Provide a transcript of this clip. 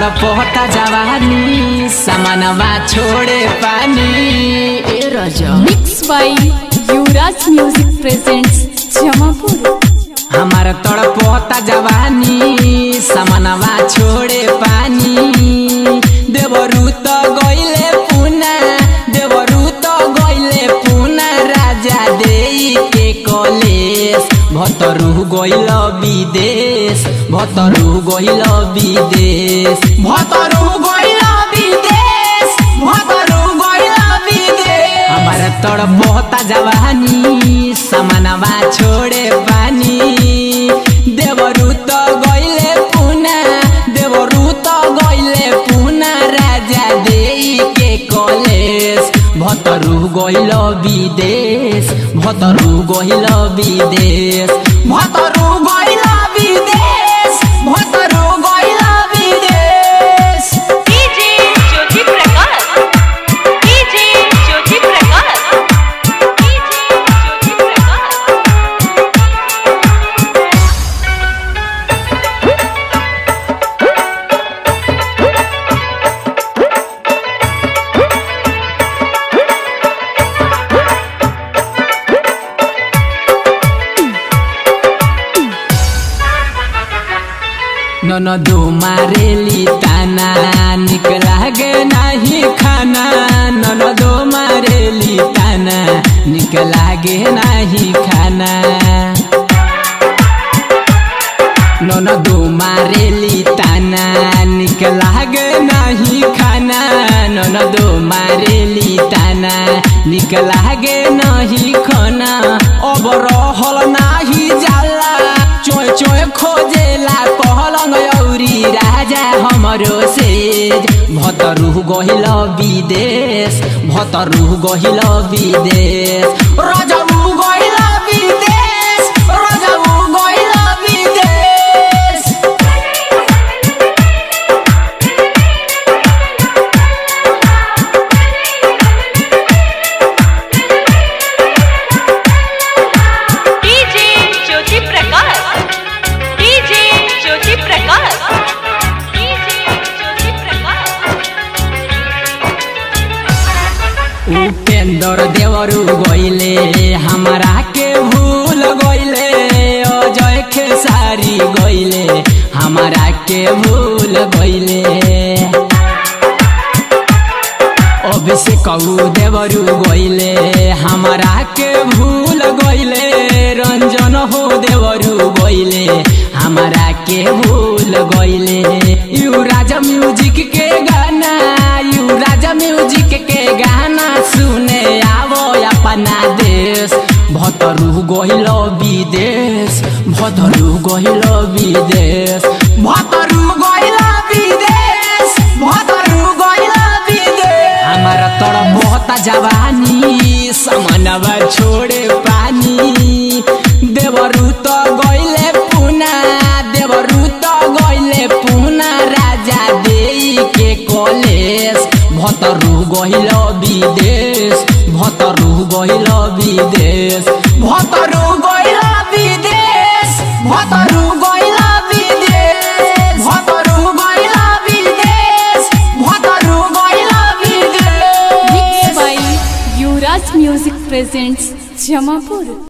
तड़पता जवानी सामानवा छोड़े पानी ए रजा mix by Yuvraj music presents Jamapur हमार तड़पता जवानी सामानवा छोड़े पानी देवरू तो गइले पुना देवरू तो गइले पुना राजा देई के कलेश भतरू गइल विदेश भतरू गइल विदेश भतरू गइल विदेश भतरू गइल विदेश हमार तड़पता जवानी सामानवा छोड़े पानी देवरू तो गइले पुना देवरू तो गइले पुना राजा देई के कलेश भतरू गइल विदेश भतरू गइल विदेश भतरू गइल विदेश भतरू गइल विदेश DJ Jyoti Prakash DJ Jyoti Prakash DJ Jyoti Prakash ननदो मारेली ताना निक लागे नाही खाना ननदो मारेली ताना निक लागे नाही खाना ननदो मारेली ताना निक लागे नाही खाना ननदो मारेली ताना निक लागे नाही खाना अब रहल नाही जाला चोय चोय खोजेला पहलंग औरी राजा हमरो सेज भतरू गहिल विदेश भतरू गहिल विदेश रजऊ गहिल विदेश रजऊ गहिल विदेश DJ Jyoti Prakash DJ Jyoti Prakash DJ Jyoti Prakash Upendra देवरू गइले हमरा के भूल गइले अजय खेसारी गइले हमरा के भूल गइले अभिषेक देवरू गइले हमरा के भूल गइले रंजन हो देवरू गइले हमरा के भूल गइले यू राजा म्यूजिक के गाना यू राजा म्यूजिक के गाना सुने आवो अपना देश भतरू गइल विदेश भतरू गइल विदेश भतरू गइल विदेश भतरू गइल विदेश हमारा तड़पता जवानी समनवा छोड़े पानी देवरू तो गइले पुना देवरू तो गइले पुना राजा देई के कलेश भतरू गइल विदेश भतरू गइल विदेश भतरू गइल विदेश भतरू गइल विदेश भतरू गइल विदेश भतरू गइल विदेश mix by Yuvraj music presents Jamapur